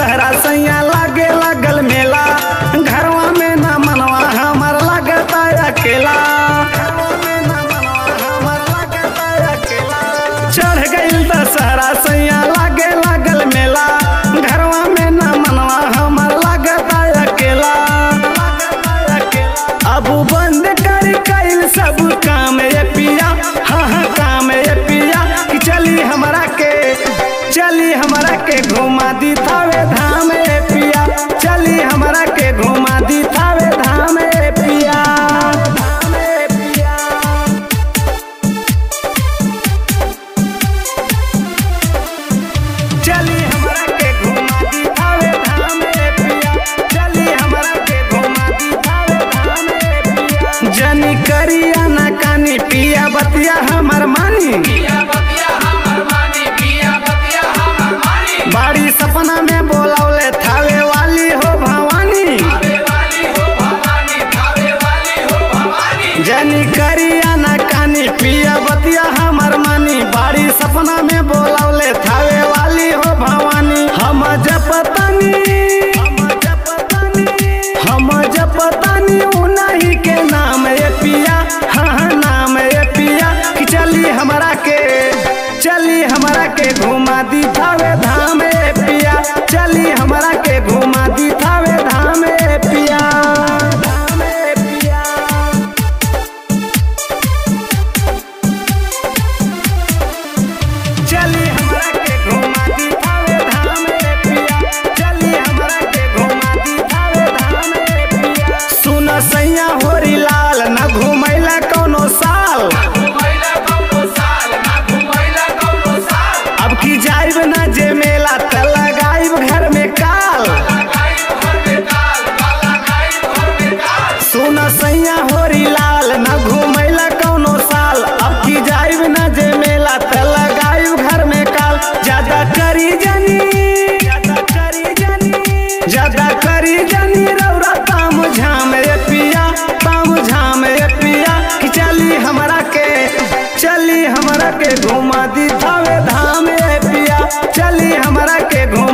दशहरा सैया लागे लगल मेला घरवा में ना मनवा हमर लगता अकेला घरवा में ना मनवा हमर लगता अकेला चढ़ गइल दशहरा सैया लागे लगल मेला घरवा में ना मनवा हमर लगता अकेला अब बंद कर कइल सब काम ये पिया हाँ हाँ काम ये पिया कि चली हमरा के चली हमरा के घुमा दी थावे धाम ए पिया चली हमरा के घुमा दी थावे धाम ए पिया धाम ए पिया चली हमरा के घुमा दी थावे धाम ए पिया चली हमरा के घुमा दी थावे धाम ए पिया जनी करिया ना कानी पिया बतिया हमर मानी पिया बतिया हमर मानी पिया बतिया हमर मानी बाड़ी सपना में बोलौले थावे वाली हो भवानी धावे वाली हो भवानी धावे वाली हो भवानी जनी करिया ना कानी पिया बतिया हमर मानी बाड़ी सपना में बोलौले थावे वाली हो भवानी हम जपतानी हम जपतानी हम जपतानी उन्हीं के नाम ये पिया हाँ हाँ नाम ये पिया कि चली हमरा के चली हमरा के घुमा दी थावे धाम ए पिया चली हमरा के घुमा दी थावे धाम ए पिया धाम ए पिया चली हमरा के घुमा दी थावे धाम ए पिया चली हमरा के घुमा दी थावे धाम ए पिया सुन सैया होरी लाल न घुमैला कोनो साल घुमैला कौनो साल ना घुमैला कौनो साल अब की जाइब ना जे मेला त लगाइब घर में काल लगाई घर में काल काला गाई घर में काल सुन सैया होरी लाल न घुमैला कोनो साल अब की जाइब ना जे मेला त लगाइब घर में काल ज्यादा करी जनी ज्यादा करी जनी ज्यादा करी जनी रौरा ताम झाम ए पिया ताम झाम ए पिया कि चली हमरा के चली हमरा के घुमा दी थावे धाम ए पिया चली हमरा के घुमा